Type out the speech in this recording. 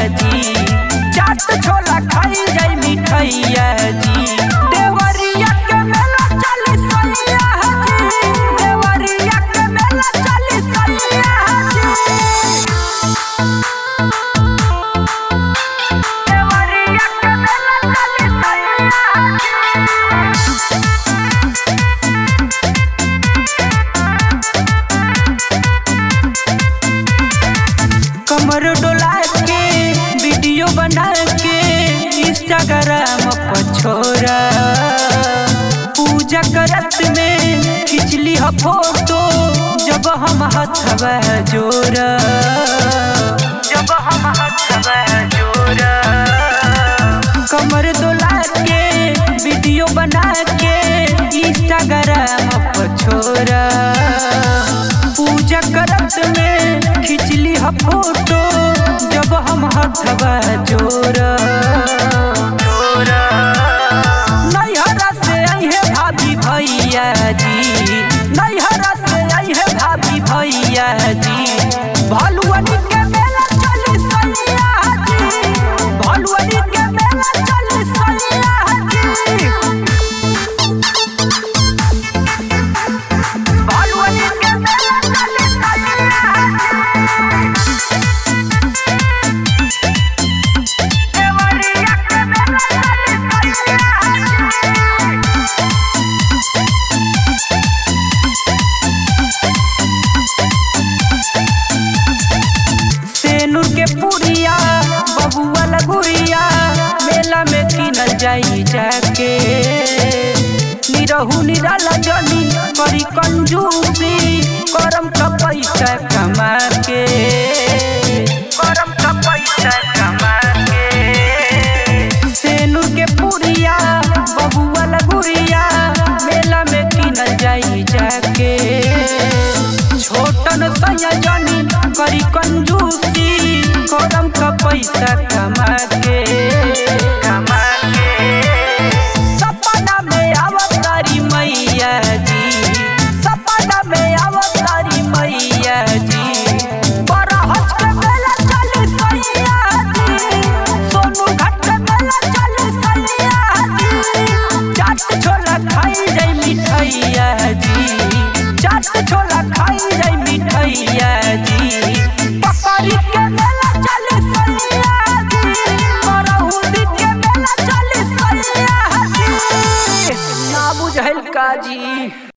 जी चाट छोला खाई जाई मिठैया जी देवरिया के मेला चली सैया जी देवरिया के मेला चली सैया जी देवरिया के मेला चली सैया जी कमर डोला के वीडियो बना के इंस्टाग्राम पर छोरा पूजा करत में खिंचली ह फोटो जब हम हथवा जोरा जब हम हथवा जोरा कमर डोला के वीडियो बना के इंस्टाग्राम पर छोरा पूजा करत में खिंचली ह फोटो जब हम हथवा जोरा नैहरा से अहे भाभी भैया जी नैहरा से अहे भाभी भैया जी भलुअनी के मेला चली सैया जी भलुअनी के मेला चली सैया जी भलुअनी के मेला चली सैया देवरिया के मेला चली सैया सेनुर के पुरिया बबुआ लगुरिया मेला में किनल जाई जाके निरहू निराला जनी करी कंजूसी करम का पैसा कमा के करम का पैसा कमा के सेनुर के पुरिया बबुआ लगुरिया मेला में किनल जाई जाके छोटन सैया जनी करी कंजूसी करम का पैसा कमा के कमा के सपना में अवतारी मैया जी सपना में अवतारी मैया जी बड़ा हज के मेला चली सैया जी सोनू घाट के मेला चली सैया जी चाट छोला खाई जाई मिठैया जी चाट छोला खाई जाई मिठैया जी पकड़ी के मेला चली सैया जी करहुदी के मेला चली सैया जी ना बुझल का जी